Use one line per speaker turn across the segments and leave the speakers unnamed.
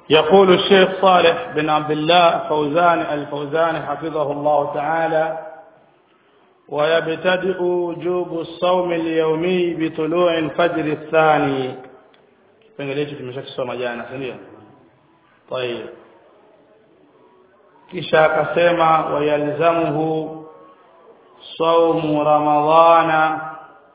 يقول الشيخ صالح بن عبد الله فوزان الفوزان حفظه الله تعالى ويبتدئ وجوب الصوم اليومي بطلوع الفجر الثاني kipengele hicho tumeshakisoma jana si ndio طيب kisha akasema wayalzamuhu saumu ramadhana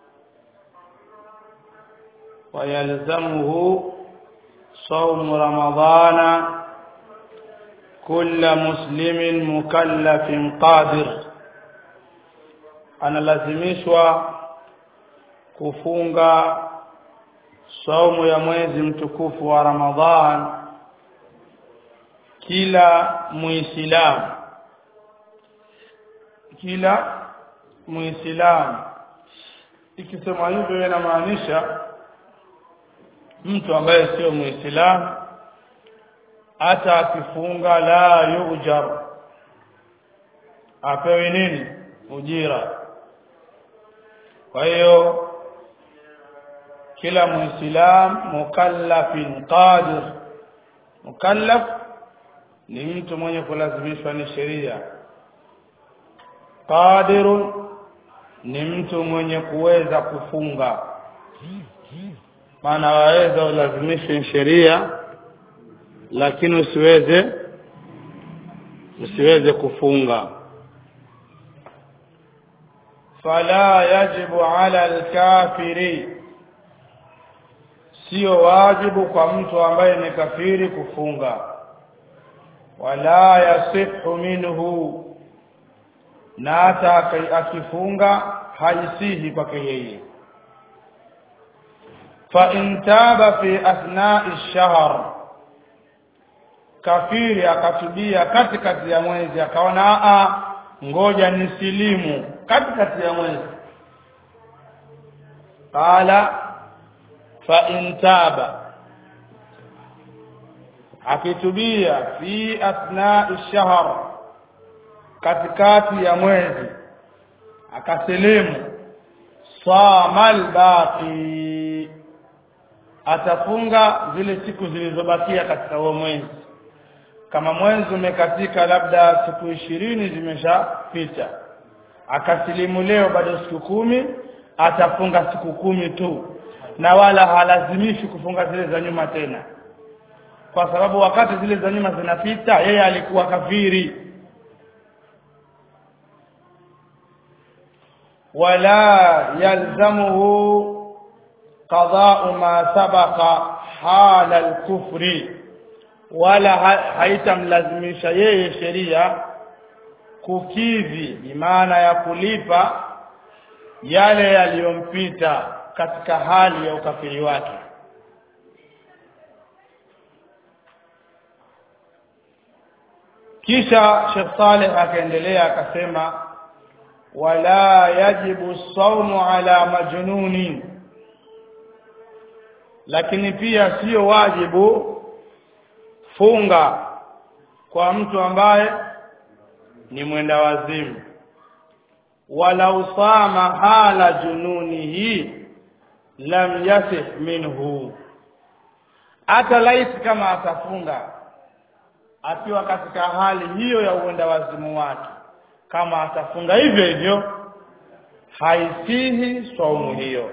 wayalzamuhu صوم رمضان كل مسلم مكلف قادر analazimishwa kufunga saumu ya mwezi mtukufu wa Ramadhan kila muislamu kila muislamu ikisema hivyo inamaanisha mtu ambaye sio muislamu hata akifunga la yujar apewe nini ujira kwa hiyo kila muislam mukallafin qadir mukallaf ni mtu mwenye kulazimishwa ni sheria qadirun ni mtu mwenye kuweza kufunga maana waweza ulazimishe sheria lakini usiweze usiweze kufunga fala yajibu ala alkafiri sio wajibu kwa mtu ambaye ni kafiri kufunga wala yasihu minhu na hata akifunga haisihi kwake yeye فإن تاب في أثناء الشهر kafiri akatubia katikati ya mwezi akaona a ngoja nisilimu katikati ya mwezi qala fa in taba akitubia fi athna'i shahr katikati ya mwezi akasilimu samal baqi atafunga zile siku zilizobakia katika huo mwezi kama mwezi umekatika labda siku ishirini zimeshapita akasilimu leo bado siku kumi atafunga siku kumi tu na wala halazimishi kufunga zile za nyuma tena kwa sababu wakati zile za nyuma zinapita yeye alikuwa kafiri wala yalzamuhu قضاء ما سبق حال الكفر wala haitamlazimisha yeye sheria kukidhi maana ya kulipa yale yaliyompita katika hali ya ukafiri wake kisha Sheikh Saleh akaendelea akasema wala yajibu saumu ala majnunin lakini pia sio wajibu funga kwa mtu ambaye ni mwenda wazimu wala usama hala jununihi lam yasih minhu hata laiti kama atafunga akiwa katika hali hiyo ya uenda wazimu wake kama atafunga hivyo hivyo haisihi saumu hiyo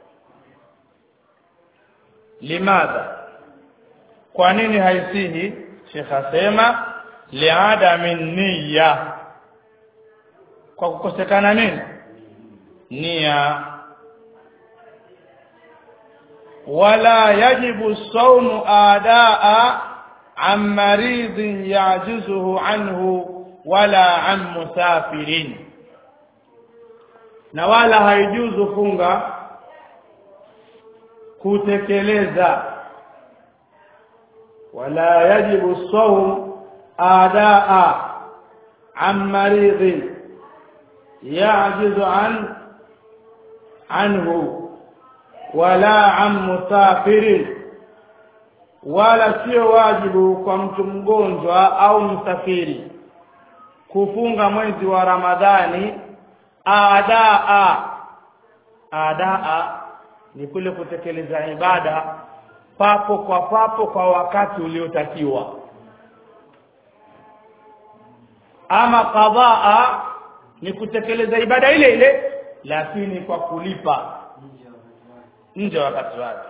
limadha kwa nini haisihi Sheikh asema liadami niyya kwa kukosekana nini nia wala yajibu saumu adaa an maridhin yajizuhu anhu wala an musafirin na wala haijuzu funga kutekeleza wala yajibu sawm adaa an maridhin yajizu an anhu wala an musafirin wala sio wajibu kwa mtu mgonjwa au msafiri kufunga mwezi wa Ramadhani adaa adaa ni kule kutekeleza ibada papo kwa papo kwa wakati uliotakiwa ama qadhaa ni kutekeleza ibada ile ile lakini kwa kulipa nje wakati wake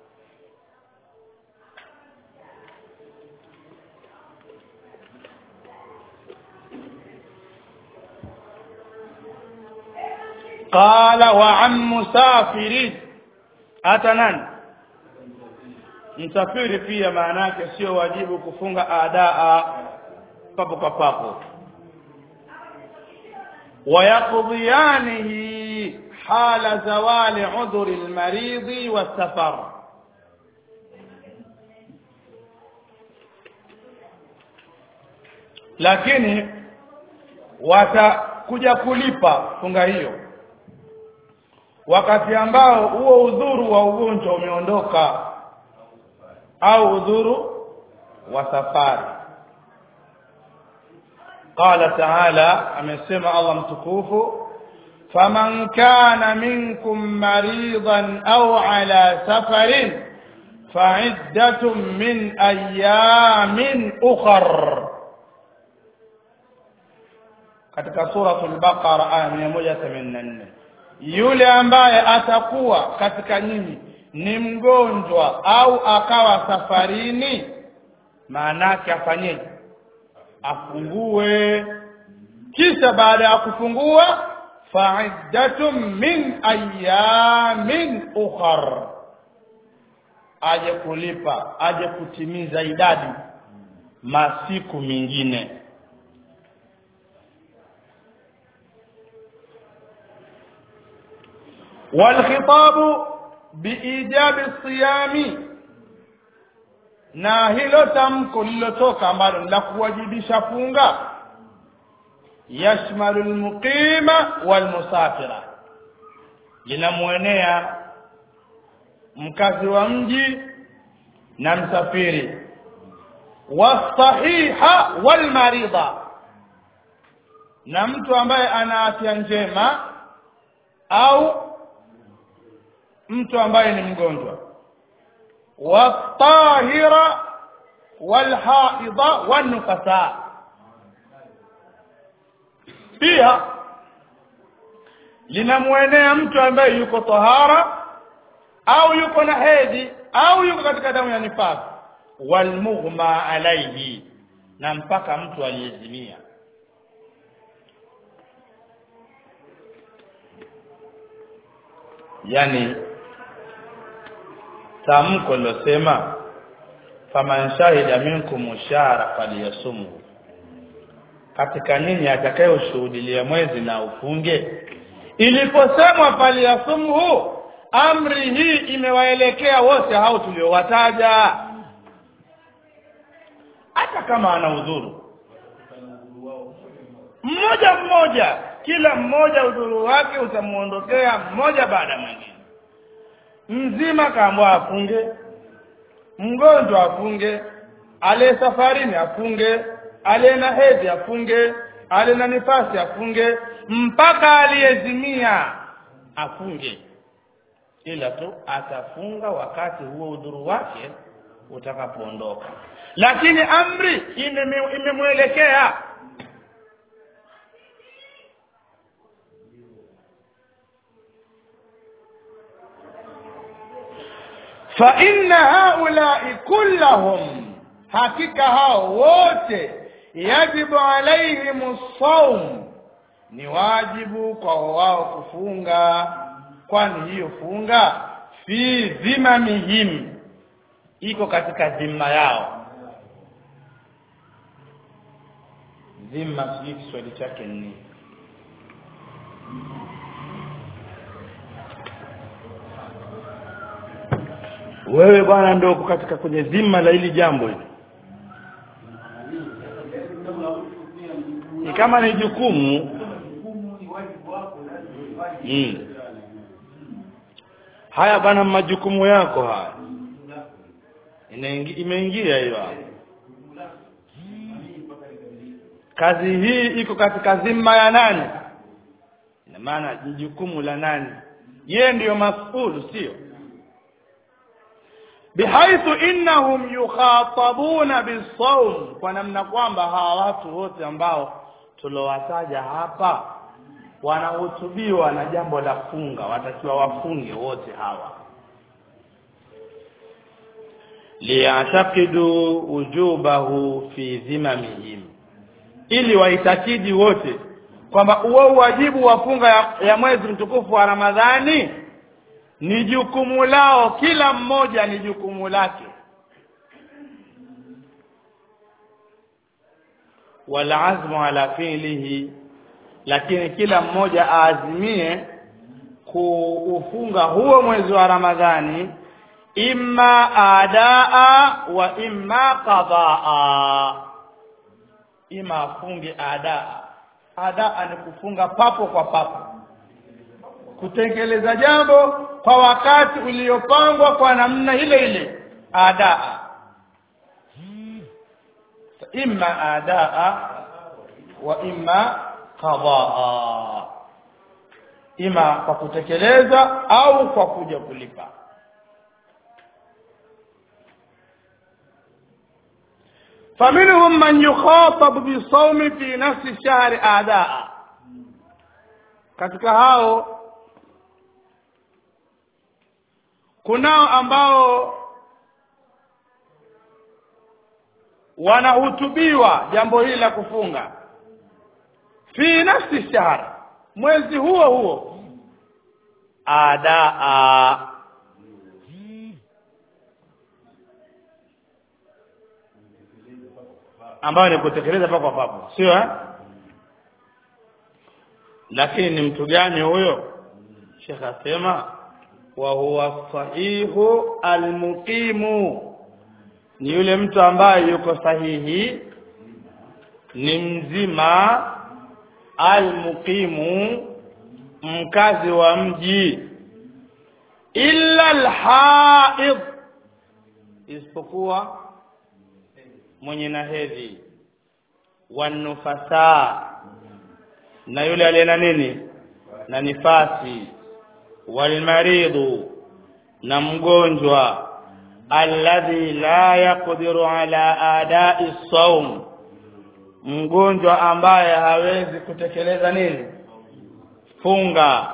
qala wa an musafiri hata nani msafiri pia maana yake sio wajibu kufunga adaa papo kwa papo ويقضيانه حال زوال عذر المريض والسفر lakini watakuja kulipa funga hiyo wakati ambao huo udhuru wa ugonjwa umeondoka au udhuru wa safari قال تعالى amesema Allah mtukufu faman kana minkum maridan au ala safarin fa'iddatun min ayamin ukhar katika suratul baqara aya 184 yule ambaye atakuwa katika nyinyi ni mgonjwa au akawa safarini maanake afanyeje afungue kisha baada ya kufungua fa'iddatun min ayamin ukhar aje kulipa aje kutimiza idadi masiku mengine والخطاب بإيجاب الصيام na hilo tamko lililotoka ambalo la kuwajibisha funga yashmalu almuqima walmusafira linamwenea mkazi wa mji na msafiri wasahiha walmarida na mtu ambaye ana afya njema au mtu ambaye ni mgonjwa والطاهرة والحائض والنفساء pia linamwenea mtu ambaye yuko tahara au yuko na hedhi au yuko katika damu ya nifasi walmughma alaihi na mpaka mtu aliyezimia yani tamko lilosema faman shahida minkum shahra falyasumhu katika nyinyi atakayoshuhudilia mwezi na ufunge iliposemwa falyasumhu amri hii imewaelekea wote hao tuliowataja hata kama ana udhuru mmoja mmoja kila mmoja udhuru wake utamuondokea mmoja baada mwingine mzima kaambwa afunge mgonjwa afunge aliye safarini afunge aliye na hedhi afunge aliye na nifasi afunge mpaka aliyezimia afunge ila tu atafunga wakati huo udhuru wake utakapoondoka lakini amri imemwelekea ime فإن هؤلاء كلهم hakika hao wote yajibu alaihim saum ni wajibu kwa wao kufunga kwani hiyo funga fi dhimamihim iko katika dhima yao dhima sijui kiswahili chake ni wewe bwana ndio uko katika kwenye dhima la hili jambo hili ni kama ni jukumu mm. haya bwana majukumu yako haya imeingia hiyo kazi hii iko katika dhima ya nani ina maana ni jukumu la nani yeye ndiyo masulu sio bihaithu innahum yukhatabuna bisawm kwa namna kwamba hawa watu wote ambao tuliowataja hapa wanahutubiwa na jambo la funga watakiwa wafunge wote hawa liyatakidu ujubahu fi dhimamihim ili waitakidi wote kwamba huo wajibu wa funga ya, ya mwezi mtukufu wa Ramadhani ni jukumu lao kila mmoja ni jukumu lake wala azmu ala fi'lihi lakini kila mmoja aazimie kuufunga huo mwezi wa Ramadhani imma adaa wa imma qadaa ima afunge adaa adaa ni kufunga papo kwa papo kutekeleza jambo kwa wakati uliopangwa kwa namna ile ile adaa imma adaa wa imma qadaa ima kwa kutekeleza au kwa kuja kulipa فمنهم من يخاطب بالصوم في نفس الشهر أعداء katika hao kunao ambao wanahutubiwa jambo hili la kufunga fi nafsi shahr mwezi huo huo adaa ambayo ni kutekeleza papo kwa papo sio eh lakini ni mtu gani huyo Sheikh asema wa huwa sahihu almuqimu ni yule mtu ambaye yuko sahihi ni mzima almuqimu mkazi wa mji illa alhaid isipokuwa mwenye na hedhi wanufasa na yule aliye na nini na nifasi walmaridhu na mgonjwa alladhi la yaqdiru ala adai saum mgonjwa ambaye hawezi kutekeleza nini funga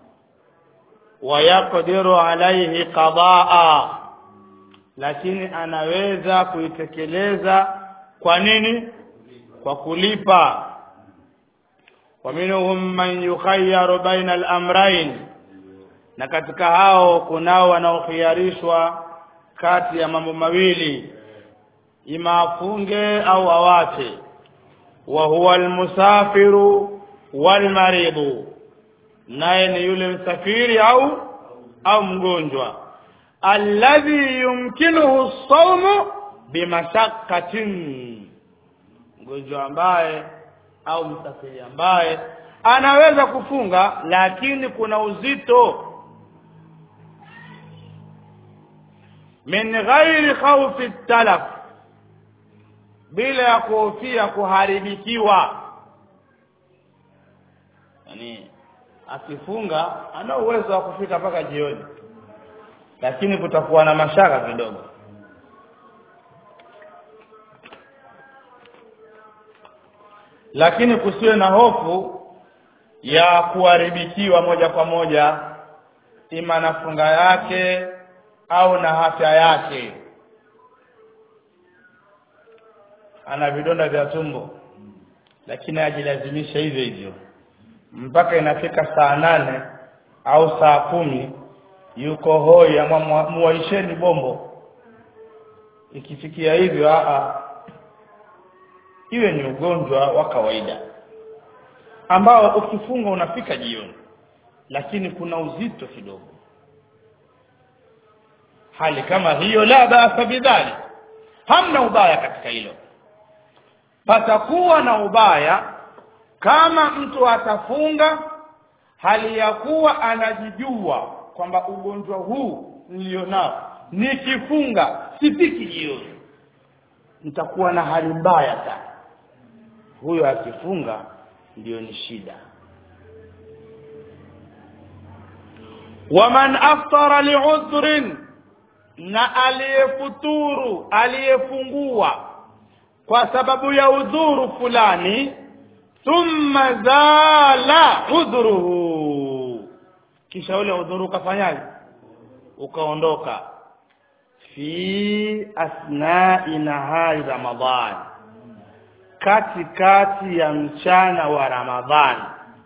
wayaqdiru alaihi qadaa lakini anaweza kuitekeleza kwa nini kwa kulipa wa minhum man yukhayyaru baina al-amrayn na katika hao kunao wanaokhiarishwa kati ya mambo mawili ima afunge au awache wa huwa almusafiru walmaridhu naye ni yule msafiri au au mgonjwa alladhi yumkinuhu saumu bimashaqatin mgonjwa ambaye au msafiri ambaye anaweza kufunga lakini kuna uzito min ghairi khawfi talaf bila ya kuhofia kuharibikiwa yani akifunga ana uwezo wa kufika mpaka jioni lakini kutakuwa na mashaka kidogo lakini kusiwe na hofu ya kuharibikiwa moja kwa moja ima na funga yake au na afya yake ana vidonda vya tumbo lakini ajilazimisha hivyo hivyo mpaka inafika saa nane au saa kumi yuko hoi ama muwaisheni bombo ikifikia hivyo a iwe ni ugonjwa wa kawaida ambao ukifunga unafika jioni lakini kuna uzito kidogo hali kama hiyo la basa bidhali hamna ubaya katika hilo patakuwa na ubaya kama mtu atafunga hali ya kuwa anajijua kwamba ugonjwa huu nilionao nikifunga sifiki jioni nitakuwa na hali mbaya sana huyo akifunga ndiyo ni shida waman aftara liudhrin na aliyefuturu aliyefungua kwa sababu ya udhuru fulani thumma zala udhuruhu kisha ule udhuru ukafanyaje ukaondoka fi asnai nahari ramadhan katikati ya mchana wa ramadhani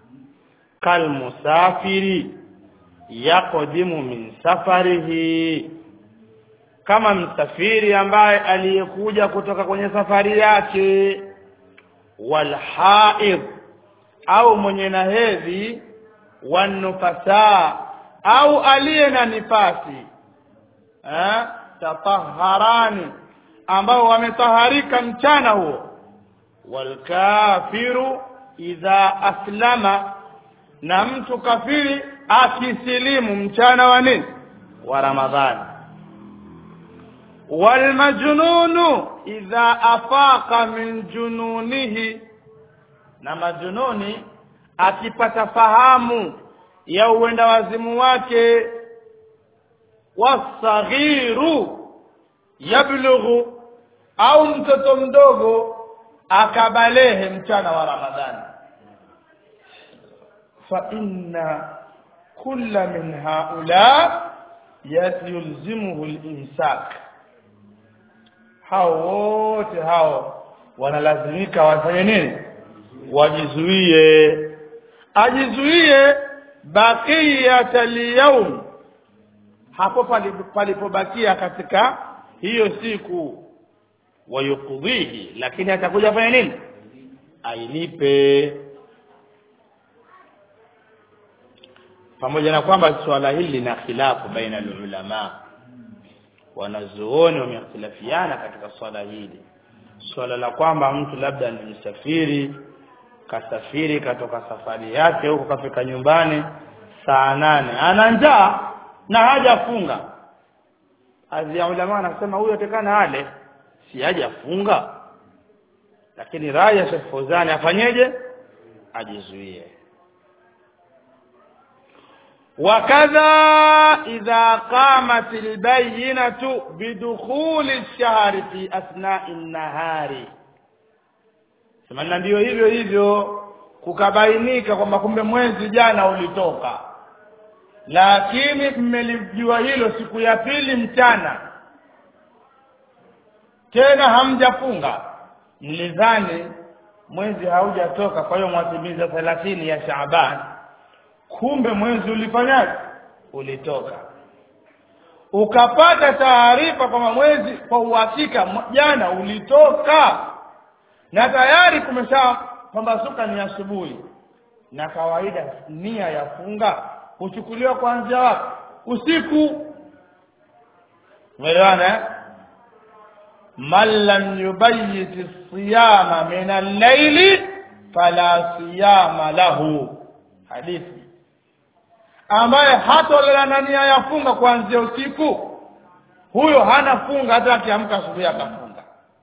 kalmusafiri yaqdimu min safarihi kama msafiri ambaye aliyekuja kutoka kwenye safari yake walhaid au mwenye na hedhi wanufasa au aliye na nifasi eh tataharani ambao wametaharika mchana huo walkafiru idha aslama na mtu kafiri akisilimu mchana wa nini wa ramadhani walmajnunu idha afaqa min jununihi na majununi akipata fahamu ya uenda wazimu wake wasaghiru yablughu au mtoto mdogo akabalehe mchana wa ramadhani fa inna kulla min haula yulzimuhu al-imsak hao wote hao wanalazimika wafanye nini wajizuie ajizuie baqiyata liyawm hapo palipobakia katika hiyo siku wayukudhihi lakini atakuja fanya nini ailipe pamoja na kwamba swala hili lina khilafu baina ulama wanazuoni wamehtilafiana katika swala hili swala la kwamba mtu labda ni msafiri kasafiri katoka safari yake huko kafika nyumbani saa nane ana njaa na hajafunga adhi ya ulama anasema huyo atekana ale si hajafunga lakini raya Sheikh Fozani afanyeje ajizuie وكذا إذا قامت البينة بدخول الشهر في أثناء النهار sema ndio hivyo hivyo kukabainika kwamba kumbe mwezi jana ulitoka lakini mmelijua hilo siku ya pili mchana tena hamjafunga mlidhani mwezi haujatoka kwa hiyo mwatimiza thelathini ya Shaaban kumbe mwezi ulifanyaje ulitoka ukapata taarifa kwamba mwezi kwa uhakika jana ulitoka na tayari kumesha pambasuka ni asubuhi na kawaida nia ya funga huchukuliwa kuanzia wapi usiku umeelewana eh man lam yubayyit siyama min al-layli fala siyama lahu hadithi ambaye hatolala na nia ya funga kuanzia usiku huyo hana funga hata akiamka asubuhi akafunga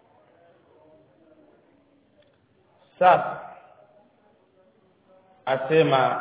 sasa asema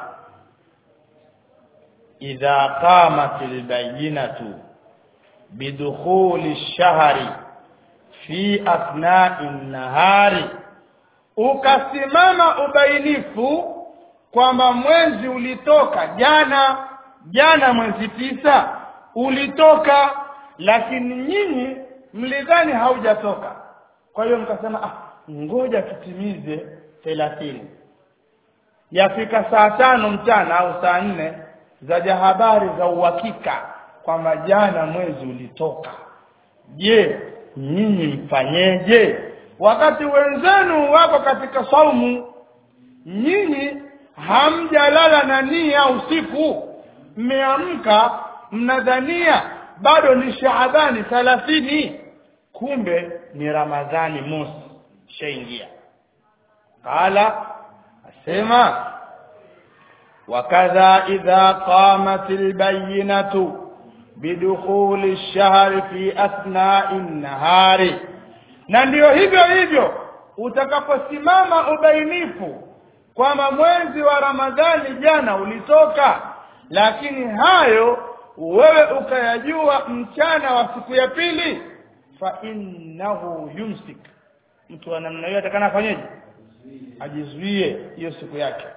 idha qamat albayinatu bidukhuli ash-shahri fi athna'i an-nahari ukasimama ubainifu kwamba mwezi ulitoka jana jana mwezi tisa ulitoka lakini nyinyi mlidhani haujatoka kwa hiyo mkasema ah ngoja tutimize thelathini yafika saa tano mchana au saa nne zaja habari za uhakika kwamba jana mwezi ulitoka je nyinyi mfanyeje wakati wenzenu wako katika saumu nyinyi hamjalala na nia usiku mmeamka mnadhania bado ni shaabani thalathini kumbe ni ramadhani mosi shaingia qala asema wakadha idha qamat albayinatu bidukhuli ash-shahr fi athna'i an-nahari na ndiyo hivyo hivyo utakaposimama ubainifu kwamba mwezi wa Ramadhani jana ulitoka lakini hayo wewe ukayajua mchana wa siku ya pili fa innahu yumsik mtu wa namna hiyo atakana afanyeje ajizuie hiyo siku yake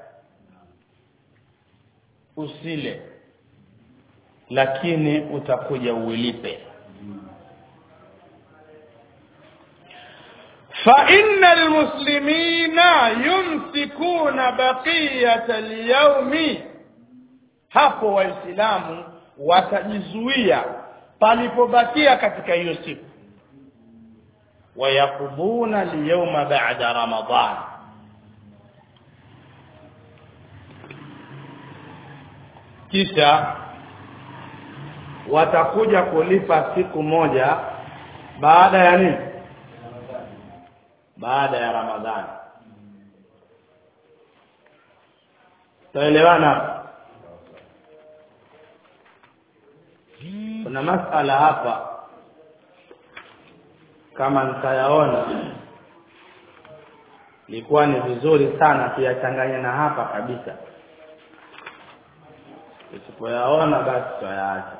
usile lakini utakuja uilipe فإن المسلمين يمسكون بقية اليوم hapo waislamu watajizuia palipobakia katika hiyo siku wayakubuna liyawma ba'da ramadan kisha watakuja kulipa siku moja baada ya nini baada ya ramadhani taelewana kuna masala hapa kama nitayaona ilikuwa ni vizuri sana kuyachanganya na hapa kabisa usipoyaona basi tutayaacha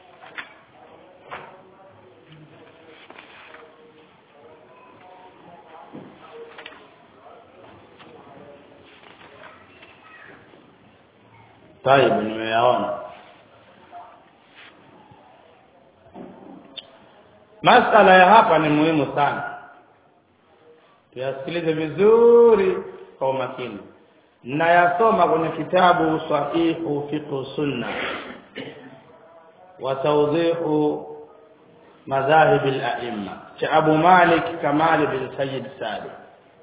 taibu nimeyaona masala ya hapa ni muhimu sana tuyasikilize vizuri kwa umakini nayasoma kwenye kitabu sahihu fiqhu sunna wa tawdihu madhahib al-a'imma cha Abu Malik Kamal bin Sayyid Salim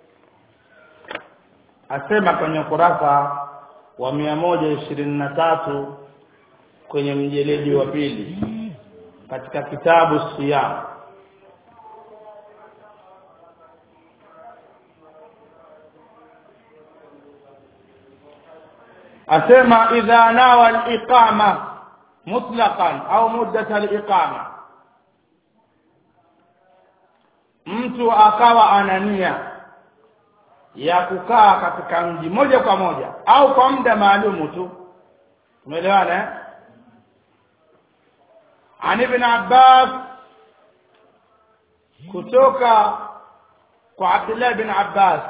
asema kwenye kurasa wa mia moja ishirini na tatu kwenye mjeledi wa pili katika kitabu siyam asema idha nawa al-iqama mutlaqan au muddat al-iqama mtu akawa anania ya kukaa katika mji moja kwa moja au kwa muda maalumu tu umeelewana eh عن ابن عباس kutoka kwa Abdullah bin Abbas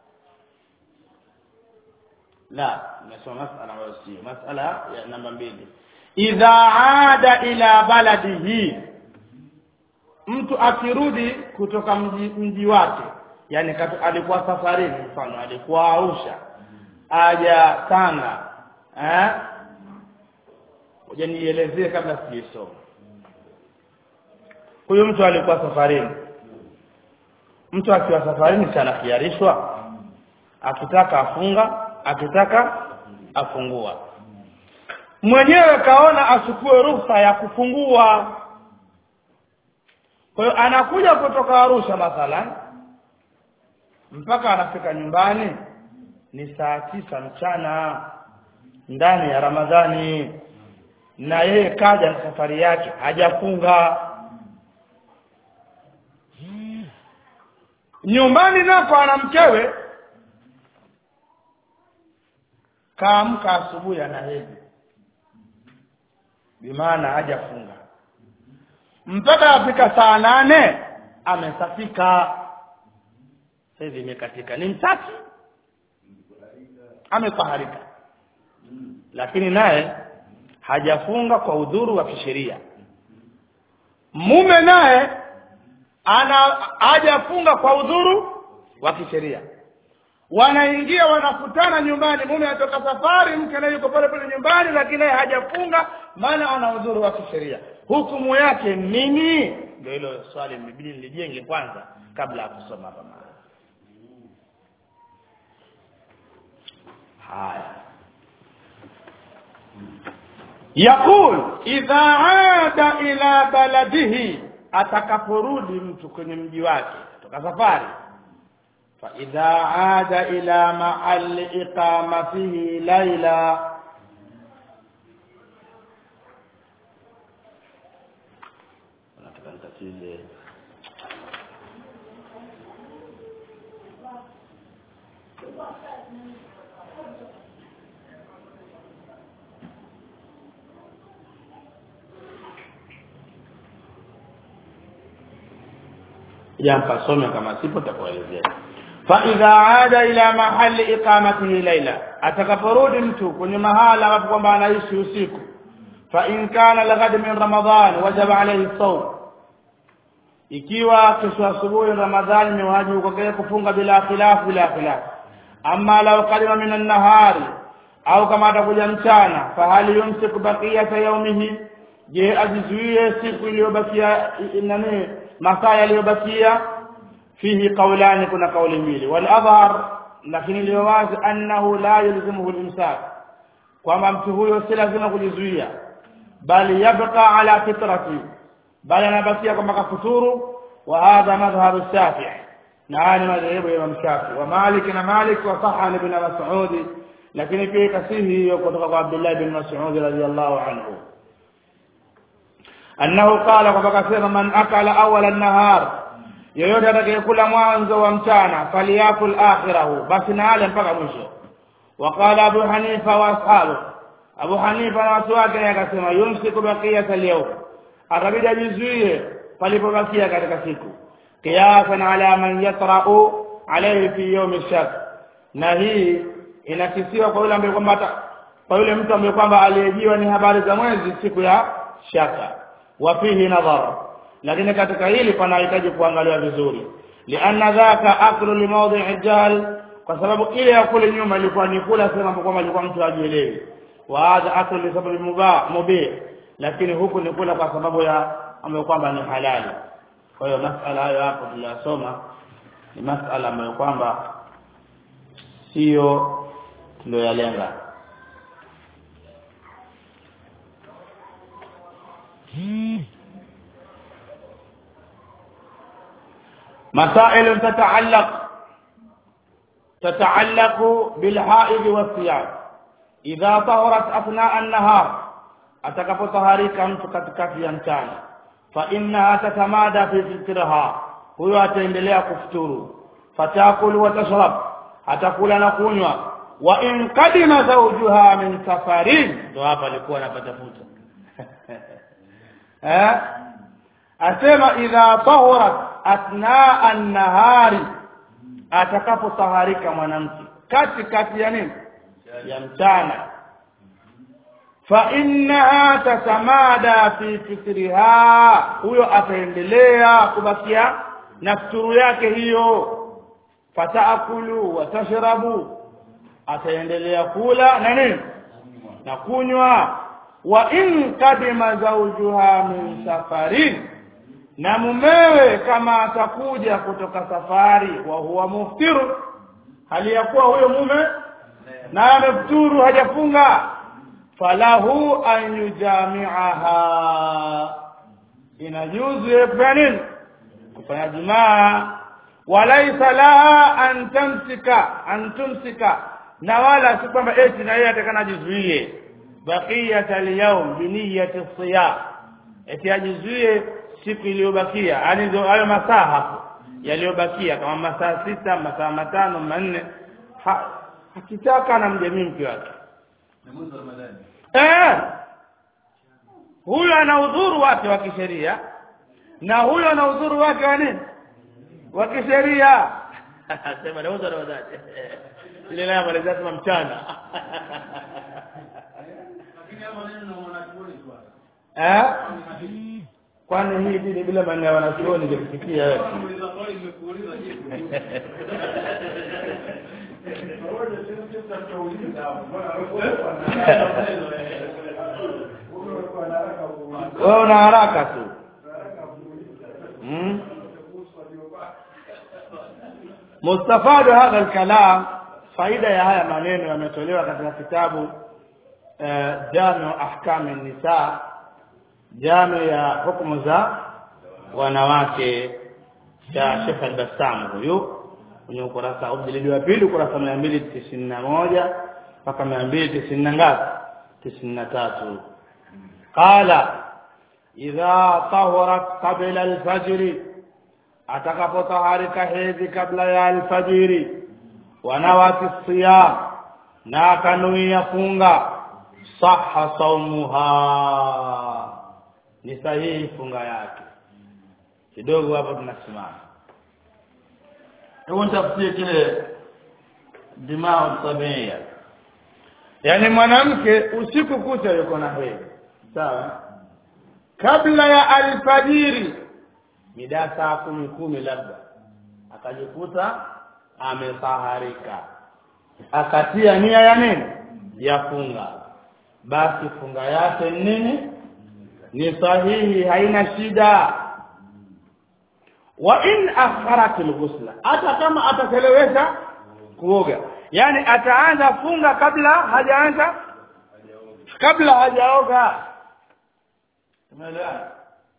la nasoma masala ambayo sio masala ya namba mbili idha ada ila baladihi mtu akirudi kutoka mji, mji wake yani katu, alikuwa safarini mfano alikuwa Arusha aja Tanga eh ngoja nielezee kabla sijisoma huyo mtu alikuwa safarini mtu akiwa safarini sana kiarishwa akitaka afunga akitaka afungua mwenyewe kaona achukue ruhusa ya kufungua kwa hiyo anakuja kutoka Arusha mathalan mpaka anafika nyumbani ni saa tisa mchana ndani ya Ramadhani na yeye kaja na safari yake hajafunga nyumbani nako ana mkewe kaamka asubuhi ana hedhi bimaana hajafunga mpaka afika saa nane amesafika hivi imekatika ni mtaki amefaharika lakini naye hajafunga kwa udhuru wa kisheria mume naye ana hajafunga kwa udhuru wa kisheria wanaingia wanakutana nyumbani mume anatoka safari mke naye yuko pale pale nyumbani lakini naye hajafunga maana ana udhuru wa kisheria hukumu yake nini ndio hilo swali mbili nilijenge kwanza kabla ya kusoma hapa mahali haya yaqul idha ada ila baladihi atakaporudi mtu kwenye mji wake kutoka safari fa idha ada ila mahalli iqamatihi laila nataka nitatize jampa some kama sipo takuelezea fa idha aada ila mahali iqamatihi laila atakaporudi mtu kwenye mahala ambapo kwamba anaishi usiku fa in kana laghad min ramadan wajaba alayhi sawm ikiwa kesho asubuhi ramadhani ni wajibu kwake kufunga bila khilaf bila khilaf amma law qalima min an-nahari au kama atakuja mchana fahali yumsiku baqiyata yaumihi je ajizuie siku iliyobakia nani masaa yaliyobakia fihi qawlani kuna kauli mbili wal adhar lakini iliyo wazi annahu la yalzimuhu al-imsak kwamba mtu huyo si lazima kujizuia bali yabqa ala fitrati bali anabakia kwamba kafuturu wa hadha madhhabu shafi'i na haya ni madhehebu ya Imam Shafi wa Malik na Malik wa saha ibn Mas'ud lakini pia kasihi hiyo kutoka kwa Abdullah ibn Mas'ud radhiyallahu anhu annahu qala kwamba kasema man akala awala an-nahar yoyote atakayekula mwanzo wa mchana faliyakul akhirahu basi na ale mpaka mwisho وقال أبو حنيفة وأصحابه أبو حنيفة na watu wake akasema yumsiku baqiyata al-yawm akabidi ajizuie palipobakia katika siku qiyasan ala man yatra'u alayhi fi yawm ash-shak na hii inakisiwa kwa yule ambaye kwamba kwa yule mtu ambaye kwamba aliyejiwa ni habari za mwezi siku ya shaka wa fihi nadhar lakini katika hili panahitaji kuangaliwa vizuri lianna dhaka aklu limawdi'i jahl kwa sababu ile ya kule nyuma ilikuwa ni kula sema kwamba ilikuwa mtu ajielewi wa hadha aklu li sababi mubah mubih lakini huku ni kula kwa sababu ya ambayo kwamba ni halali kwa hiyo masala hayo hapo tuliyosoma ni masala ambayo kwamba sio tuliyoyalenga مسائل تتعلق تتعلق بالحائض والصيام إذا طهرت أثناء النهار atakapotaharika mtu katikati ya mchana fa innaha tatamada fi fitraha huyo ataendelea kufuturu fatakulu wa tashrab atakula na kunywa wa in qadima zawjuha min safarin ndo hapa alikuwa anapata futa eh asema idha tahurat athnaa an-nahari atakapotaharika mwanamke kati kati ya nini ya mchana fa innaha tatamada fi fitriha huyo ataendelea kubakia na futuru yake hiyo fataakulu wa tashrabu ataendelea kula na nini na kunywa wa in kadima zawjuha min safarin na mumewe kama atakuja kutoka safari wa huwa muftiru hali ya kuwa huyo mume na amefuturu hajafunga falahu an yujami'aha inajuzu yeye kufanya nini kufanya jumaa walaisa laha an tamsika an tumsika na wala si kwamba eti na yeye atakana jizuie baqiyat al-yawm bi niyyati siyam eti ajizuie siku iliyobakia yani ndio hayo masaa hapo yaliyobakia kama masaa sita masaa matano manne ha, akitaka na mjamii mke wake eh huyo ana udhuru wake wa kisheria na huyo ana udhuru wake wa nini wa kisheria sema nauza na wadada ile naye amalizia sema mchana eh kwani hii dini bila maneno ya wanachuoni ingekufikia wewe wewe una haraka tu hmm? mustafadu hadha alkalam faida ya haya maneno yametolewa katika kitabu jamiu ahkam nisa jamiu ya hukumu za wanawake cha Sheikh al-Bassam huyu kwenye ukurasa ujilidi wa pili ukurasa mia mbili tisini na moja mpaka mia mbili tisini na ngapi tisini na tatu qala idha tahurat qabla alfajri atakapotaharika hedhi kabla ya alfajiri wanawati siyam na akanuia funga saha saumuha ni sahihi funga yake kidogo hapo tunasimama hebu nitafutie kile dimao sabia yaani mwanamke usiku kucha yuko na hedhi sawa kabla ya alfajiri mida saa kumi kumi labda akajikuta ametaharika akatia nia ya nini ya funga basi funga yake ni nini ni sahihi haina shida wa in akharat alghusla hata kama atachelewesha kuoga yani ataanza funga kabla hajaanza kabla hajaoga umeelewa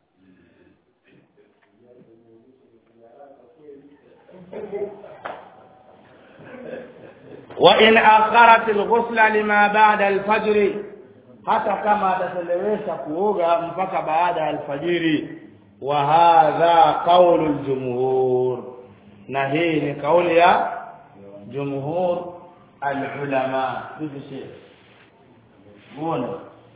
وإن أخرت الغسل لما بعد الفجر hata kama atachelewesha kuoga mpaka baada ya alfajiri wa hadha qaulu aljumhur na hii ni kauli ya jumhur alulama hivi sheikh muone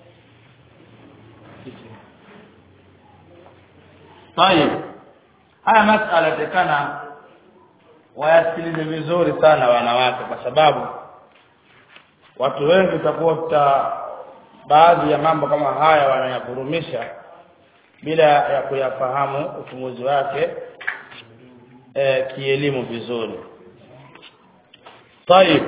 طيب haya masala tekana wayasikilize vizuri sana wanawake kwa sababu watu wengi utakuta baadhi ya mambo kama haya wanayavurumisha bila ya kuyafahamu uchunguzi wake e, kielimu vizuri طيب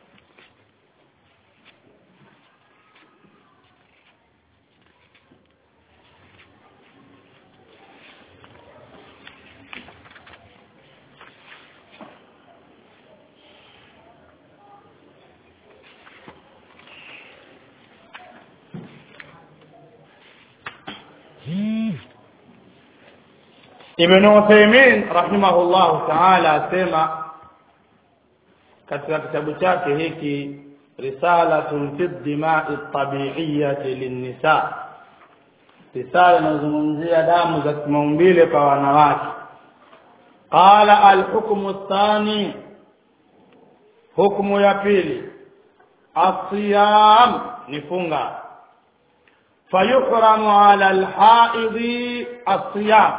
Ibn Uthaymeen rahimahullahu ta'ala asema katika kitabu chake hiki risalatun fi dima'i tabi'iyyati linnisa risala inazungumzia damu za kimaumbile kwa wanawake qala alhukmu athani hukumu ya pili asiyam ni funga fayuhramu ala alhaidhi asiyam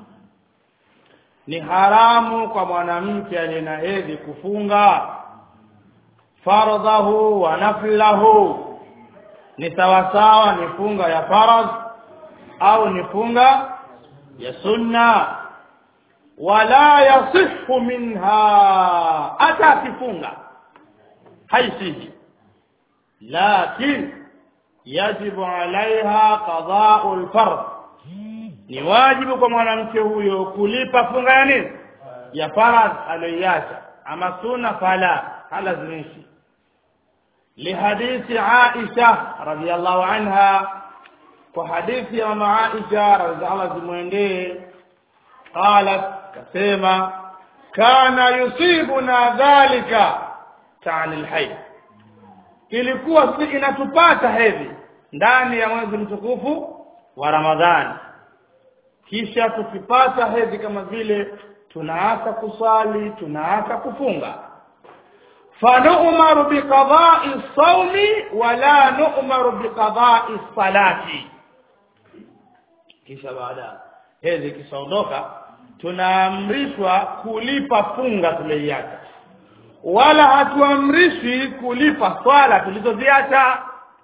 ni haramu kwa mwanamke aliye na hedhi kufunga fardhahu wa naflahu ni sawasawa ni funga ya faradh au ni funga ya sunna wala yasihu minha hata akifunga haisihi lakin yajibu alaiha qada'u alfard ni wajibu kwa mwanamke huyo kulipa funga ya nini ya faradh aliyoiacha ama sunna fala halazimishi lihadithi Aisha radhiallahu anha kwa hadithi ya mama Aisha radhiallahu zimwendee qalat kasema kana yusibuna dhalika ta'ani alhayd ilikuwa si inatupata hedhi ndani ya mwezi mtukufu wa Ramadhani kisha tukipata hedhi kama vile tunaanza kusali tunaanza kufunga fanu'maru biqada'i sawmi wala nu'maru biqada'i salati kisha baada hedhi kishaondoka tunaamrishwa kulipa funga tuliyoiacha wala hatuamrishwi kulipa swala tulizoziacha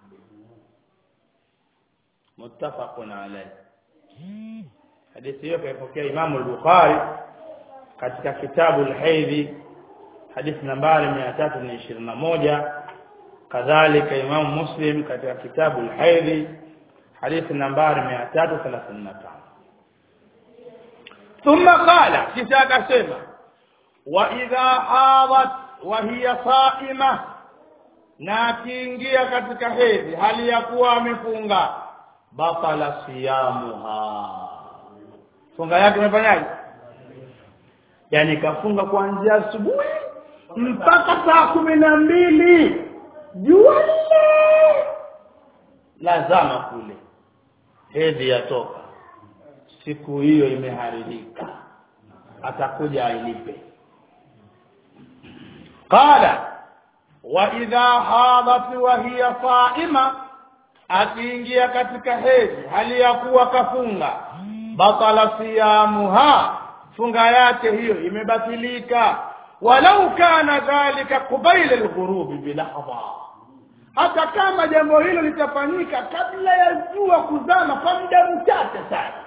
muttafaqun alayhi hadithi hiyo kaipokea Imamu al-Bukhari katika kitabu al-Haidhi hadithi nambari 321 kadhalika Imamu Muslim katika kitabu al-Haidhi hadithi nambari 335 ثم قال kisha akasema wa idha hadat wa hiya saima na akiingia katika hedhi hali ya kuwa amefunga batala siyamuha funga yake imefanyaje yani kafunga kuanzia asubuhi mpaka saa kumi na mbili jua lile lazama kule hedhi yatoka siku hiyo imeharibika atakuja ailipe qala wa idha hadat wa hiya saima akiingia katika hedhi hali ya kuwa kafunga batala siyamuha funga yake hiyo imebatilika walau kana dhalika qubaila alghurubi bilahdha hata kama jambo hilo litafanyika kabla ya jua kuzama kwa muda mchache sana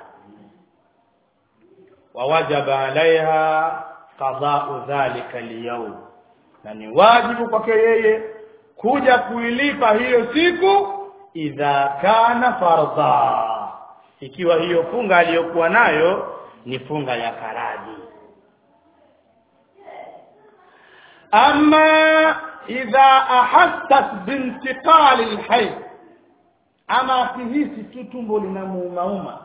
wawajaba alaiha qadau dhalika alyawm na ni wajibu kwake yeye kuja kuilipa hiyo siku idha kana fardha ikiwa hiyo funga aliyokuwa nayo ni funga ya faradhi ama idha ahassat bintiqali alhayd ama akihisi tu tumbo linamuumauma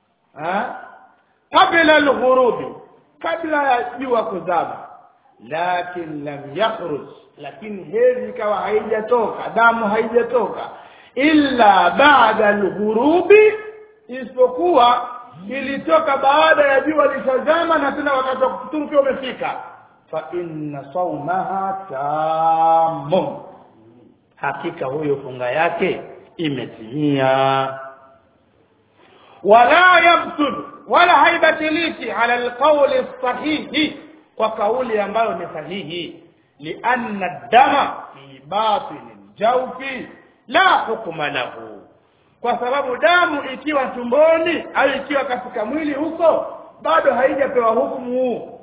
kabla alghurubi kabla ya jua kuzama lakin lam yakhruj lakini hedhi ikawa haijatoka damu haijatoka illa ba'da alghurubi isipokuwa ilitoka baada ya jua lishazama na tena wakati wa kufuturu pia umefika fa inna saumaha tamun hakika huyo funga yake imetimia wala yabtul wala haibatiliki ala alqawli sahihi kwa kauli ambayo ni sahihi lianna dama fi batini jawfi la hukma lahu kwa sababu damu ikiwa tumboni au ikiwa katika mwili huko bado haijapewa hukumu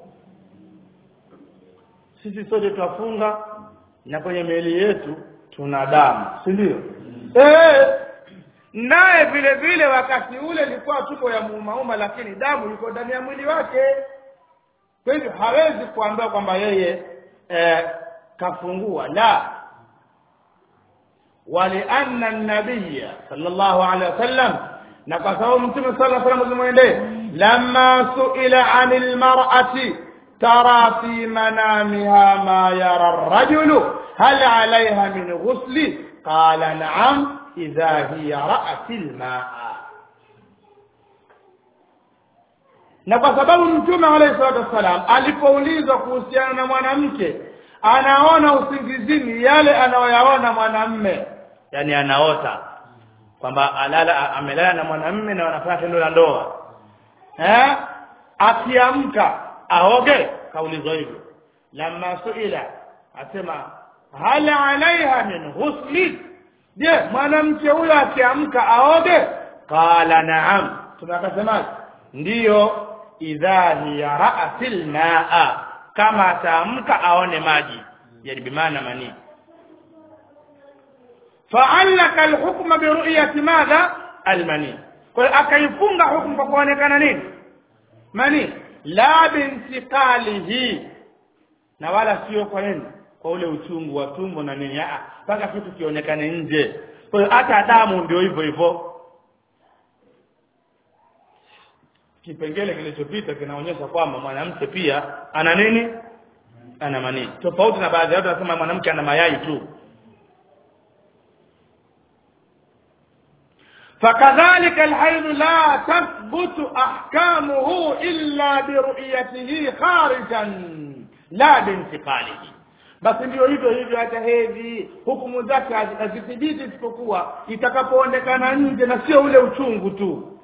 sisi sote twafunga na kwenye miili yetu tuna damu si ndio eh naye vile vile wakati ule ilikuwa tuko ya muumauma lakini damu iko ndani ya mwili wake kwa hivyo hawezi kuambiwa kwamba yeye eh, kafungua la ولأن النبي صلى الله عليه وسلم نقصه متى صلى الله عليه وسلم لما سئل عن المرأة ترى في منامها ما يرى الرجل هل عليها من غسل قال نعم إذا هي رأت الماء na kwa sababu mtume alayhi salatu wassalam alipoulizwa kuhusiana na mwanamke anaona usingizini yale anayoyaona mwanamme yani anaota kwamba alala amelala na mwanamme na wanafanya tendo la ndoa eh akiamka aoge kaulizwa hivyo lamma suila asema hal alaiha min ghusli je mwanamke huyo akiamka aoge qala naam tunakasemaje ndiyo idha hiya ra'atil maa kama ataamka aone maji yani bimaana manii fa'allaka alhukma bi ru'yati madha almani kwa hiyo akaifunga hukumu kwa kuonekana nini mani la bintiqalihi na wala sio kwa nini kwa ule uchungu wa tumbo na nini ah mpaka kitu kionekane nje kwa hiyo hata damu ndio hivyo hivyo kipengele kilichopita kinaonyesha kwamba mwanamke pia ana nini ana manii tofauti na baadhi ya watu wanasema mwanamke ana mayai tu فكذلك الحيض لا تثبت احكامه الا برؤيته خارجا لا بانتقاله basi ndio hivyo hivyo hata hedhi hukumu zake hazithibiti isipokuwa itakapoonekana nje na sio ule uchungu tu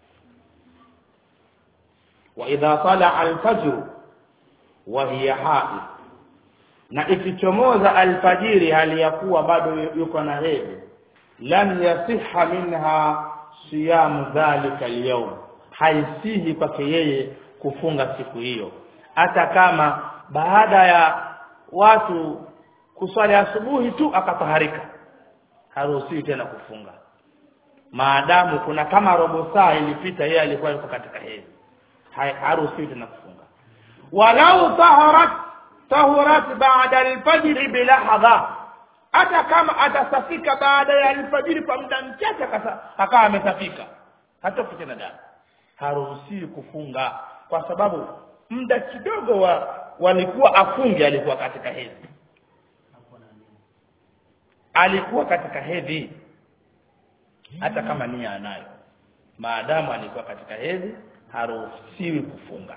واذا طلع الفجر وهي حائض na ikichomoza alfajiri hali ya kuwa bado yuko na hedhi lam yasiha minha siyamu dhalika alyawm haisihi kwake yeye kufunga siku hiyo hata kama baada ya watu kuswali asubuhi tu akataharika haruhusiwi tena kufunga maadamu kuna kama robo saa ilipita yeye alikuwa yuko katika hedhi haruhusiwi tena kufunga walau taharat tahurat ba'da alfajr bilahdha hata kama atasafika baada ya alfajiri kwa muda mchache akawa amesafika hata tena damu haruhusiwi kufunga kwa sababu muda kidogo wa walikuwa afunge alikuwa katika hedhi alikuwa katika hedhi hata kama nia anayo maadamu alikuwa katika hedhi haruhusiwi kufunga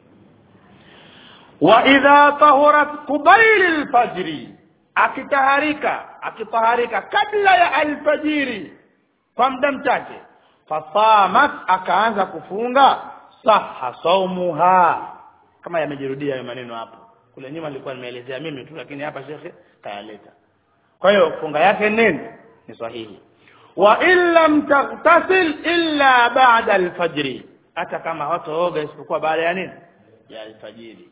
wa idha tahurat qubayl alfajri akitaharika akitaharika kabla ya alfajiri kwa muda mchache fasamat akaanza kufunga saha saumuha kama yamejirudia hayo maneno hapo kule nyuma nilikuwa nimeelezea mimi tu lakini hapa shekhe kayaleta kwa hiyo funga yake nini ni sahihi wa in lam taghtasil illa ba'da alfajri hata kama hataoga isipokuwa baada ya nini ya alfajiri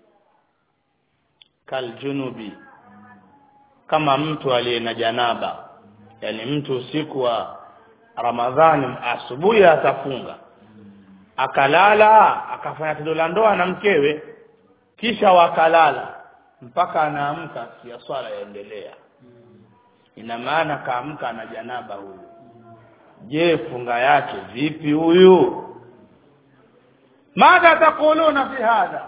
kaljunubi kama mtu aliye na janaba yani mtu usiku wa ramadhani asubuhi atafunga akalala akafanya tendo la ndoa na mkewe kisha wakalala mpaka anaamka ya swala yaendelea ina maana kaamka na janaba huyu je funga yake vipi huyu madha taquluna fi hadha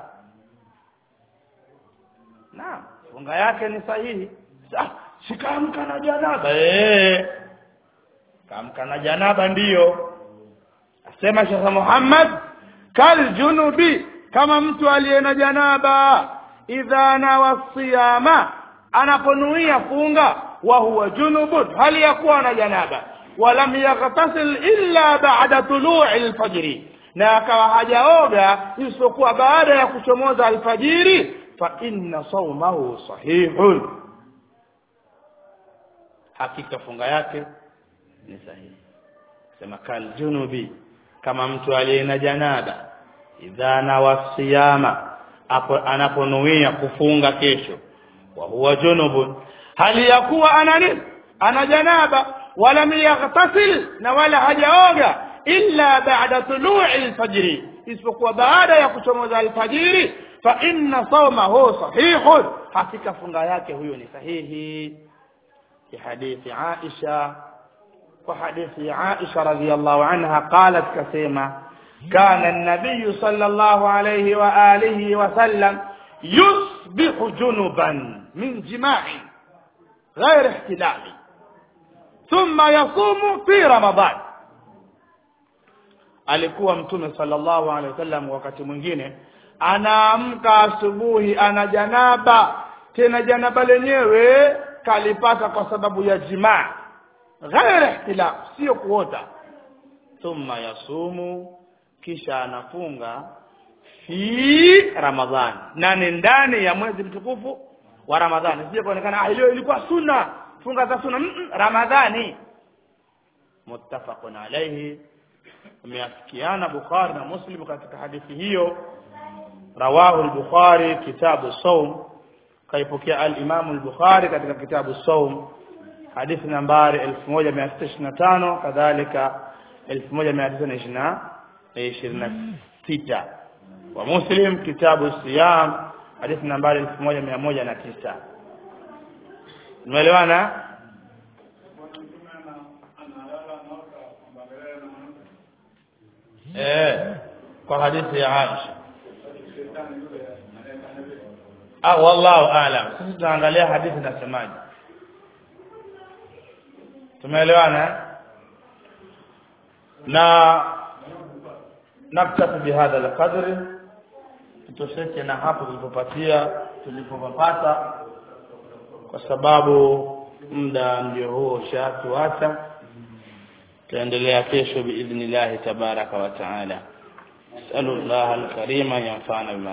naam funga yake ni sahihi sikaamka na janaba eh kaamka na janaba ndiyo asema Sheikh Muhammad kal junubi kama mtu aliye na janaba idha nawa siyama anaponuia funga wa huwa junubun hali ya kuwa na janaba walam yaghtasil illa ba'da tulu'i al-fajr na akawa hajaoga isipokuwa baada ya kuchomoza alfajiri fa inna sawmahu sahihun hakika funga yake ni sahihi sema kal junubi kama mtu aliye na janaba idha nawa siyama hapo anaponuia kufunga kesho wa huwa junubun hali ya kuwa ana nini ana janaba wala yaghtasil na wala hajaoga illa ba'da tulu'i al-fajr isipokuwa baada ya kuchomoza alfajiri fa inna sawmahu sahihun hakika funga yake huyo ni sahihi في حديث عائشة وحديث عائشة رضي الله عنها قالت كثيرا كان النبي صلى الله عليه وآله وسلم يصبح جنبا من جماع غير احتلال ثم يصوم في رمضان alikuwa mtume sallallahu alaihi wasallam wakati mwingine anaamka asubuhi ana janaba tena janaba lenyewe kalipata kwa sababu ya jimaa ghairi ihtilaf sio kuota thumma yasumu kisha anafunga fi ramadhani na ni ndani ya mwezi mtukufu wa ramadhani sije kuonekana ah leo ilikuwa sunna funga za sunna mm -mm, ramadhani muttafaqun alayhi umeafikiana bukhari na muslim katika hadithi hiyo rawahu al-bukhari kitabu sawm kaipokea al-Imam al-Bukhari katika kitabu Saum hadithi nambari 1625 kadhalika 1926 wa Muslim kitabu Siyam hadithi nambari 1109 Umeelewana Eh kwa hadithi ya Aisha ah wallahu aalam sisi tunaangalia hadithi nasemaje tumeelewana na naktafi bihadha alqadri tutosheke na hapo tulipopatia tulipopapata kwa sababu muda ndio huo ushatuacha tutaendelea kesho biidhnillahi tabaraka wa taala نسأل الله الكريم ينفعنا بما